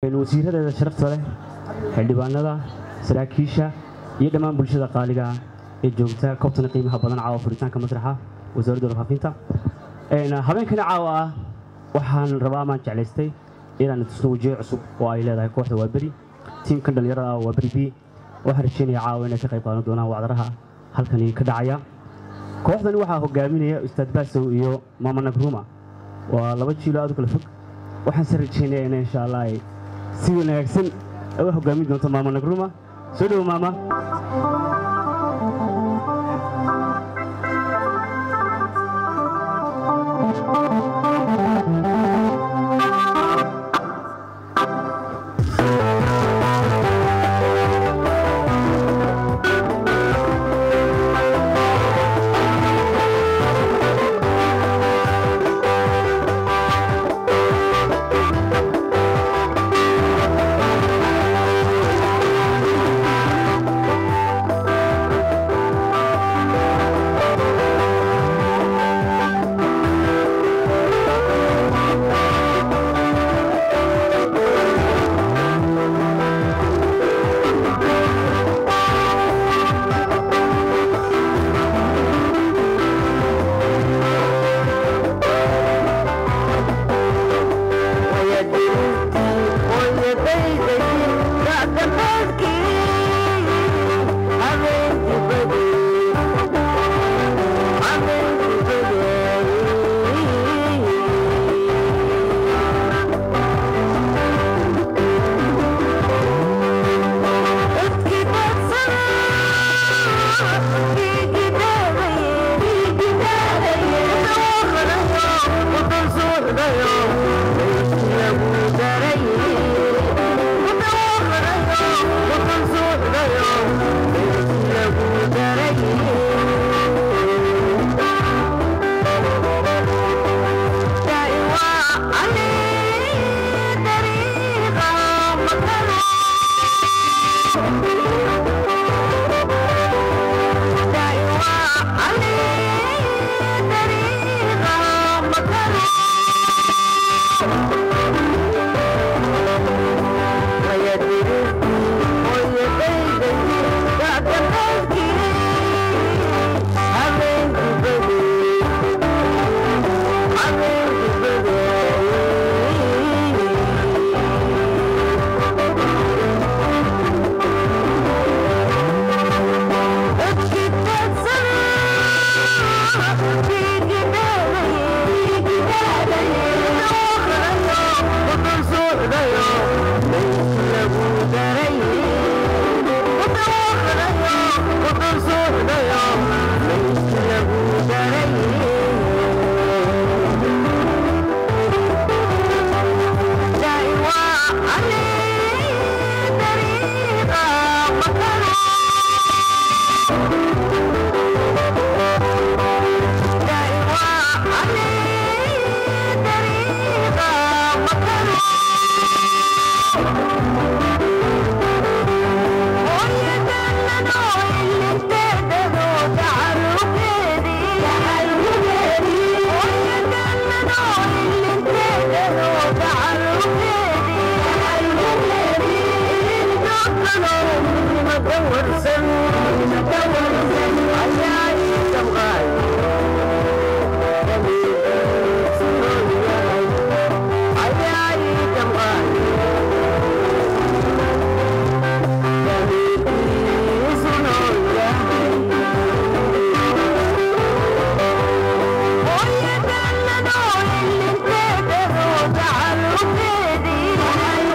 wasiiradeeda sharafta leh xildhibaanada saraakiisha iyo dhammaan bulshada qaaliga ee joogta koobtana qiimaha badan caawa furitaanka masraxa wasaaradda warfaafinta habeenkani caawa ah waxaan rabaa amaan jeclaystay inaan tusno wajiyo cusub oo ay leedahay kooxda waaberi tiimkan dhallinyarada ah waaberi b waxaan rajeynaya caawa inay ka qayb qaadan doonaan wacdaraha halkani ka dhacaya kooxdani waxaa hogaaminaya ustaad baasow iyo maama nagruma waa laba jiilo aad u kala fog waxaan se rajeynaya in insha allah ay si wanaagsan uga hogaamin doonto maama nagruma soo dhowo maama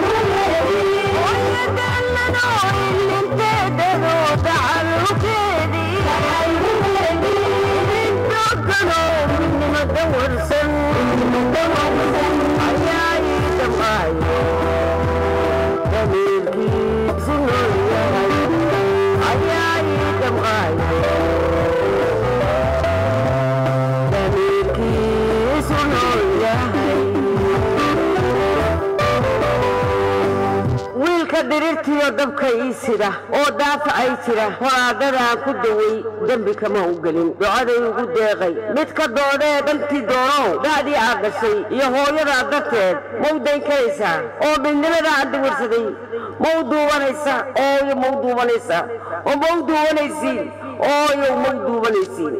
Thank you. ninka dirirtiyo dabka ii sida oo daafacay jira horaadadaan ku daway dembi kama u gelin ducaday ugu deeqay midka doodee dhantii doonow da'dii aad dhashay iyo hooyadaa darteed mau dayn karaysaa oo midnimada aan diwirsaday mau duubanaysa ooyo mau duubanaysa oo mau duubanaysiin ooyo mau duubanaysiin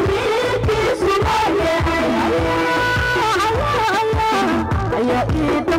Yeah.